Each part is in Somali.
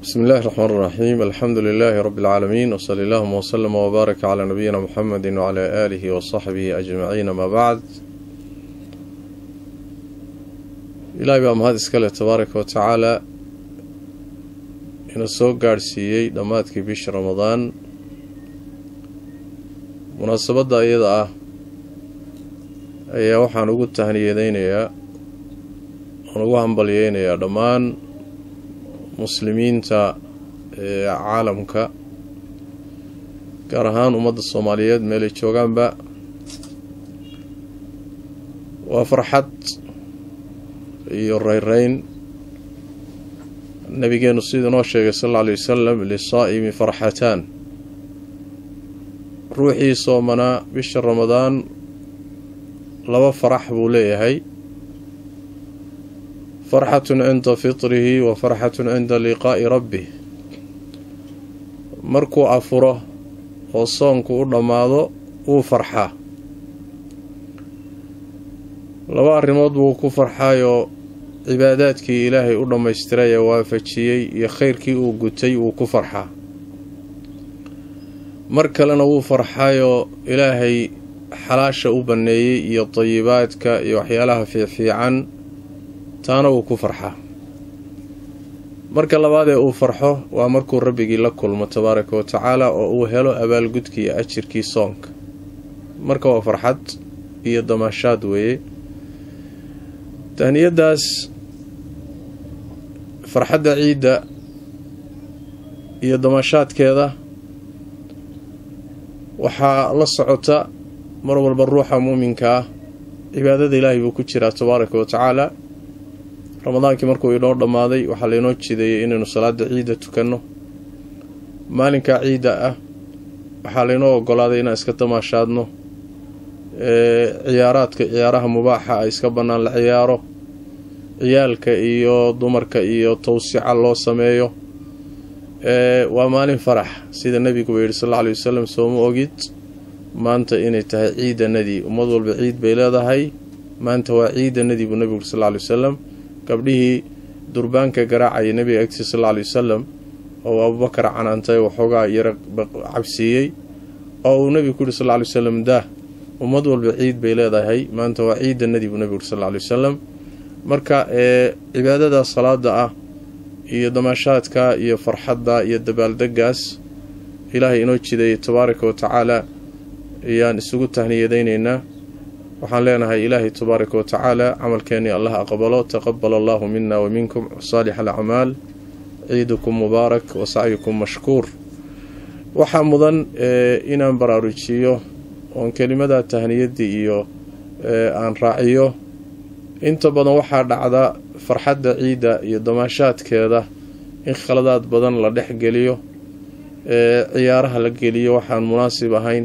bismi illaahi raxmaan raxiim alxamdu lilaahi rabbi alcaalamiin wsali allahuma wslama wbaaraka calaa nabiyina muxamedi wcalaa aalihi wasaxbihi ajmaciin amaa bacd ilaahay baa mahad iskale tabaaraka wa tacaala ina soo gaadhsiiyey dhammaadkii bisha ramadaan munaasabadda iyada ah ayaa waxaan ugu tahniyadeynayaa oon ugu hambalyeynayaa dhammaan muslimiinta ee caalamka gaar ahaan ummadda soomaaliyeed meelay joogaanba waa farxad iyo reyreyn nabigeenu siduu noo sheegay sal alla alay wasalam lisaa'imi farxataan ruuxii soomanaa bisha ramadaan laba farax buu leeyahay farxatun cinda fitrihi wa farxatun cinda liqaa'i rabbih markuu afuro oo soonku u dhammaado wuu farxaa laba arrimood buu ku farxaayoo cibaadaadkii ilaahay u dhammaystiray ee waafajiyey iyo khayrkii uu gutay wuu ku farxaa mar kalena wuu farxaayoo ilaahay xalaasha u banneeyey iyo dayibaadka iyo waxyaalaha fiicfiican taana wuu ku farxaa marka labaadee uu farxo waa markuu rabbigii la kulmo tabaaraka wa tacaala oo uu helo abaalgudkii iyo ajirkii soonka marka waa farxad iyo damaashaad weeye tahniyadaas farxadda ciidda iyo damaashaadkeeda waxaa la socota mar walba ruuxa muuminka ah cibaadada ilaahay buu ku jiraa tabaaraka wa tacaala ramadaankii markuu inoo dhammaaday waxaa laynoo jideeyey inaynu salaada ciidda tukanno maalinkaa ciidda ah waxaa laynoo ogolaaday inaan iska damaashaadno ciyaaraadka ciyaaraha mubaaxa a iska bannaan la ciyaaro ciyaalka iyo dumarka iyo tawsica loo sameeyo waa maalin farax sida nebiguba yidhi sal alla alay wasalam sooma ogid maanta inay tahay ciidanadii ummad walba ciid bay leedahay maanta waa ciidanadii buu nebigu yidhi sal alla alay wasalam gabdhihii durbaanka garaacaya nebiga agtiisa sal alla alay wasalam oo abubakar canaantay waxoogaa yara cabsiiyey oo uu nebigu ku yihi sal alla alay wasalam daah ummad walba ciid bay leedahay maanta waa ciidanadii buu nebigu yidhi sal alla alay wasalam marka ee cibaadada salaada ah iyo damaashaadka iyo farxadda iyo dabaaldegaas ilaahay inoo jideeyay tabaaraka wa tacaala ayaan isugu tahniyadeyneynaa waxaan leenahay ilaahay tabaaraka wa tacaala camalkeennii allah aqbalo taqabal allahu mina wa minkum saalix alacmaal ciidukum mubaarak wa sacyukum mashkuur waxaa mudan inaan baraarujiyo oon kelimada tahniyadii iyo aan raaciyo inta badan waxaa dhacda farxadda ciidda iyo damaashaadkeeda in khaladaad badan la dhex geliyo ciyaaraha la geliyo waxaan munaasib ahayn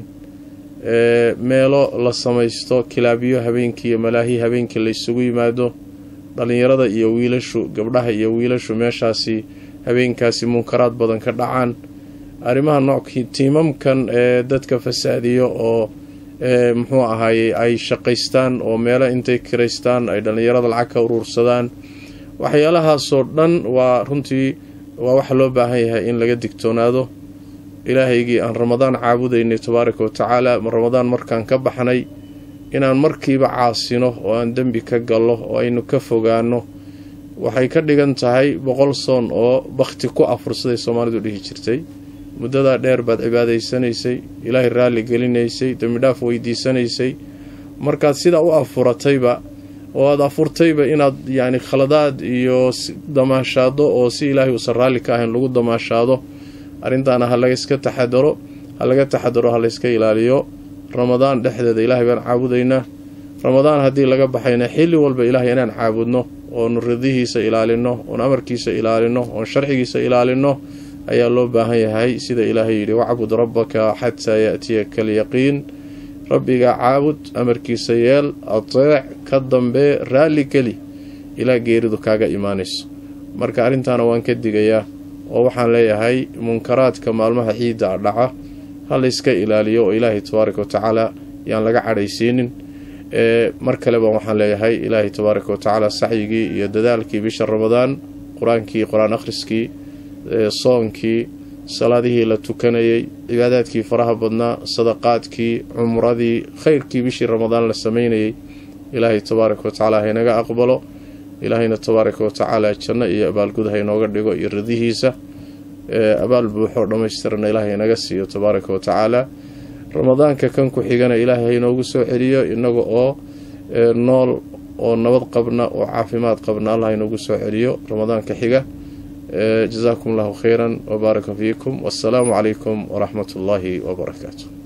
meelo la samaysto kilaabyo habeenkii iyo malaahi habeenkii la isugu yimaado dhallinyarada iyo wiilashu gabdhaha iyo wiilashu meeshaasi habeenkaasi munkaraad badan ka dhacaan arrimaha noockii tiimamkan ee dadka fasaadiyo oo muxuu ahaayey ay shaqaystaan oo meelo intay kiraystaan ay dhallinyarada lacag ka uruursadaan waxyaalahaasoo dhan waa runtii waa waxa loo baahan yahay in laga digtoonaado ilaahaygii aan ramadaan caabudaynay tabaaraka wa tacaala ramadaan markaan ka baxnay inaan markiiba caasino oo aan dembi ka gallo oo aynu ka fogaano waxay ka dhigan tahay boqol soon oo bakhti ku afursaday soomaalidu dhihi jirtay muddadaa dheer baad cibaadaysanaysay ilaahay raalli gelinaysay dembidhaaf weydiisanaysay markaad sidaa u afuratayba oo aada afurtayba inaad yacni khaladaad iyo damaashaado oo si ilaahay uusan raalli ka ahayn lagu damaashaado arrintaana ha laga iska taxadaro ha laga taxadaro ha layska ilaaliyo ramadaan dhexdeeda ilaahay baan caabudaynaa ramadaan haddii laga baxayna xilli walba ilaahay inaan caabudno oonu ridihiisa ilaalino oon amarkiisa ilaalino oon sharcigiisa ilaalino ayaa loo baahan yahay sida ilaahay yidhi wacbud rabbaka xataa yaatiyaka alyaqiin rabbiga caabud amarkiisa yeel ateec ka dambee raalli geli ilaa geeridu kaaga imaanayso marka arrintaana waan ka digayaa oo waxaan leeyahay munkaraadka maalmaha ciidda dhaca ha layska ilaaliyo oo ilaahay tabaaraka wa tacaala yaan laga cadhaysiinin mar kaleba waxaan leeyahay ilaahay tabaaraka wa tacaala sacyigii iyo dadaalkii bisha ramadaan qur-aankii qur-aan akhriskii soonkii salaadihii la tukanayay cibaadaadkii faraha badnaa sadaqaadkii cumradii khayrkii bishii ramadaan la sameynayay ilaahay tabaaraka wa tacaala haynaga aqbalo ilaahayna tabaaraka wa tacaala janno iyo abaalgud haynooga dhigo iyo ridihiisa abaal buuxoo dhammaystirana ilaahay inaga siiyo tabaaraka wa tacaala ramadaanka kan ku xigana ilaahay haynoogu soo celiyo inaga oo nool oo nabad qabna oo caafimaad qabna allah haynoogu soo celiyo ramadaanka xiga جزاكم الله خيرا وبارك فيكم والسلام عليكم ورحمة الله وبركاته